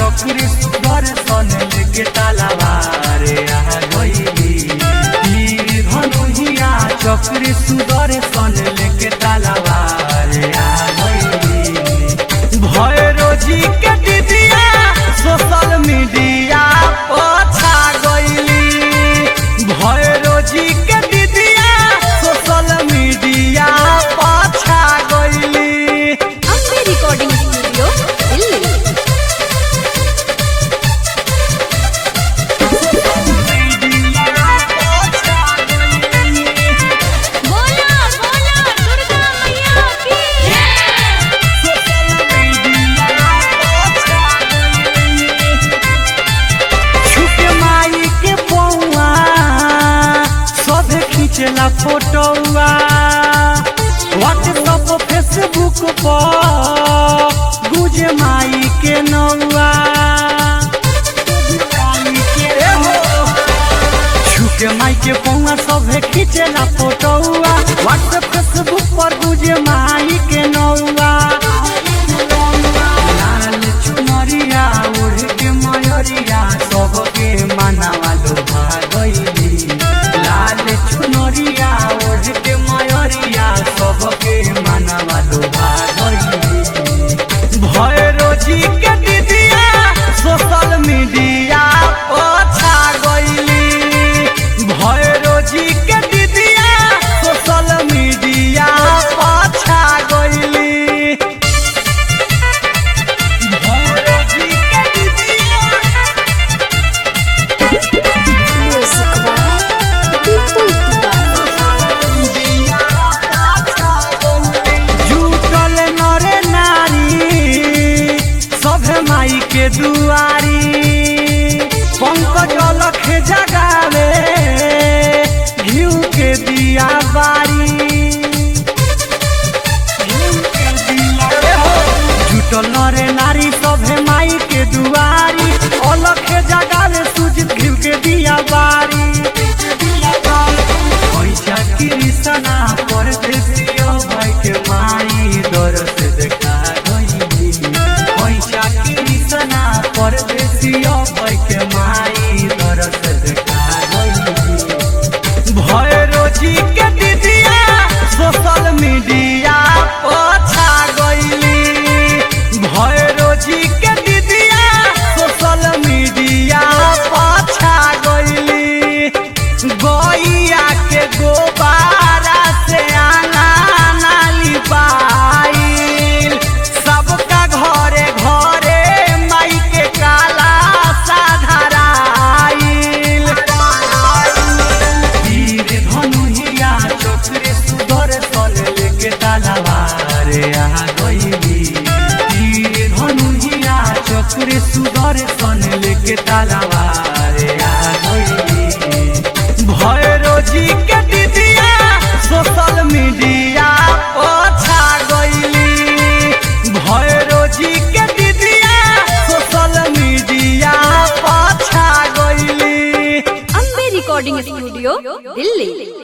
चक्री सुधर सन लेके तालावारे आ गईली तीर धनुहिया चक्री सुधर सन लेके तालावारे आ गईली भय रोजी के दीदिया सोशल मीडिया पछा गईली भय रोजी के दीदिया सोशल मीडिया पछा गईली अम्बे रिकॉर्डिंग स्टूडियो दिल्ली बोला बोला दुर्गा मैया की जय छुके माई के पौआ सभे खींचला फोटोआ व्हाट्सअप फेसबुक पर गुजे माई के नौआ छुके माई के पौआ सभे खींचला फोटोआ व्हाट्सएप फेसबुक पर गुजे माई के नौआ लाल चुनरिया ओढ़ के मयरिया सबके मनावा लोभा गईली लाल चुनरिया ओढ़ के मयरिया सबके मनावा लोभा गईली भय रोजी के दीदिया सोशल मीडिया पछा गईली भय रोजी के दीदिया सोशल मीडिया पछा गईली म्यूजिक बाय दीपू जुटल नरे नारी सभे माई के दुआरी पंकज लख जगावे घिउ के दिया बारी जुटल नरे नारी सभे माई के दुआरी अलख जगावे सुजित घिउ के दिया बारी पैसा कृष्णा परदेसियो भाई के माई दरस देखा गईली पैसा कृष्णा परदेसियो भाई के माई दरस देखा गईली भय रोजी के दीदिया सोशल मीडिया पछा गईली भय रोजी के दीदिया सोशल मीडिया पछा गईली गैया के गोबारा से आना नाली पाइल सबका घरे घरे माई के काला साधराइल तीर धनुहिया चोकरे सुधर सल लेके तालावारे आ गईली तीर धनुहिया चोकरे सुधर सन लेके तालावारे आ गईली भय रोजी के दीदिया सोशल मीडिया पछा गईली भय रोजी के दीदिया सोशल मीडिया पछा गईली अम्बे रिकॉर्डिंग स्टूडियो दिल्ली